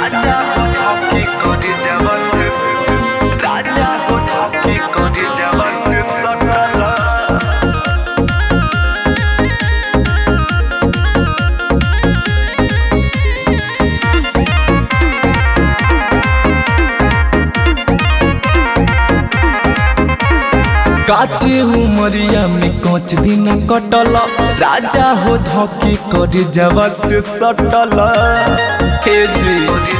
राजा हो धके करे जवन से राजा हो धके करे जवन से सटल काचे उमरिया में कोच दिन कटल राजा हो धके करे जवन से सटल हे जी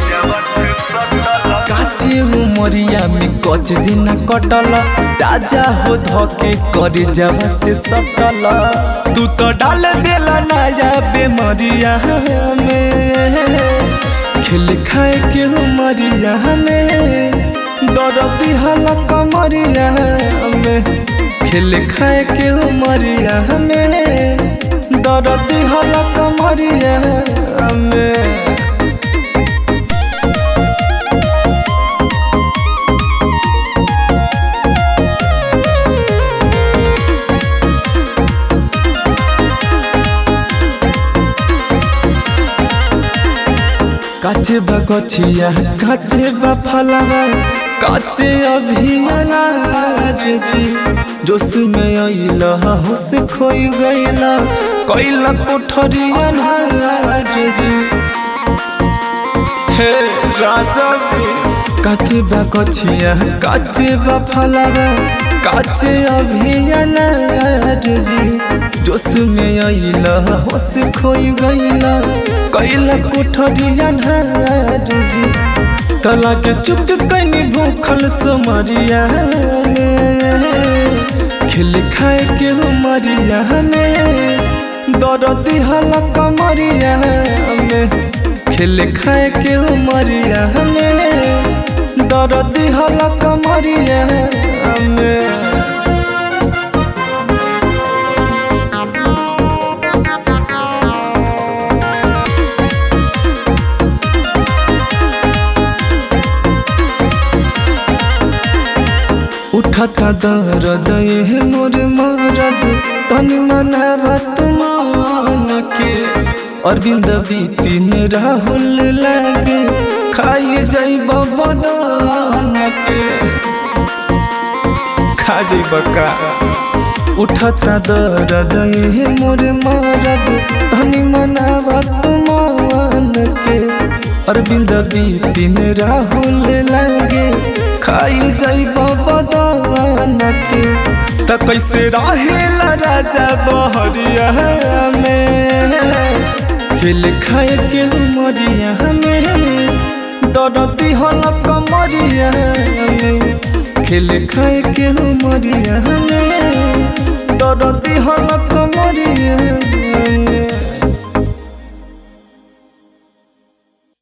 काचे उमरिया में कोच दिन कटल राजा हो धके करे जवन से सटल तू तो डाल देला नया बेमरिया में खिल खाए के उमरिया में दर्द दिहला कमरिया में खिल खाए के उमरिया में दर्द दिहला कमरिया में काचे बा गछिया काचे बा फलवा काचे अभियानार जी जोश में अइल होश खोई गइल कैला कोठरिया नार जी हे राजा जी काचे बा गछिया काचे बा फलवा काचे अभियानार जी जोश में अइल होश खोई गइल कैला कोठरिया नार जी तला के चुप कैनी भूखल सोमरिया में खिल खाए के उमरिया में दर्द हला कमरिया में खिल खाए के उमरिया में दर्द हला कमरिया में उठता दर्द ये मोर मरद तन मनावत मान के अरविंद बिपिन राहुल लागे खाई जाइब बदन के खा जाइब का उठता दर्द ये मोर मरद तन मनावत मान के अरविंद बिपिन राहुल लागे खाई जाइब बदन के त कैसे रहेला राजा बहरिया में हिल खाए के मरिया में दर्दी हल कमरिया में खिल खाए के मरिया में